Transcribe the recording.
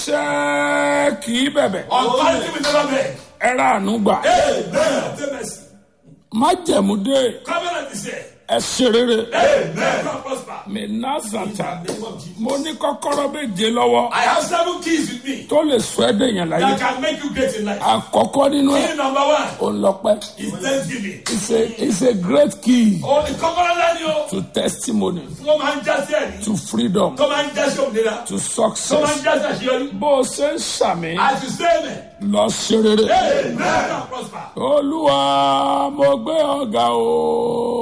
àṣẹ kì í bẹ̀bẹ̀ Authority will never beg. ẹ ra àánú gbà Amen. Obtain mercy. májẹ̀mú dé Covenant is here. ẹ ṣe rere Amen. God prosper. mẹ́nàzàtà In the name of Jesus. mo ní kọ́kọ́rọ́ méje lọ́wọ́ I have seven keys with me tó lè sọ ẹ́ dèèyàn láyé that can make you great in life. àkọ́kọ́ nínú ẹ̀ Key number one ò ń lọ́pẹ́ is thanksgiving. it's a it's a great key Oh, the covenant land you. to testimony Tó máa ń jásí ẹ̀rí. to freedom Tó máa ń jásí òmìnira. to Tó máa ń success jásí àṣeyọrí. bó o ṣe ń ṣàmì As you say amen. lọ ṣe rere Amen. God prosper. olúwa mo gbé ọ̀gá o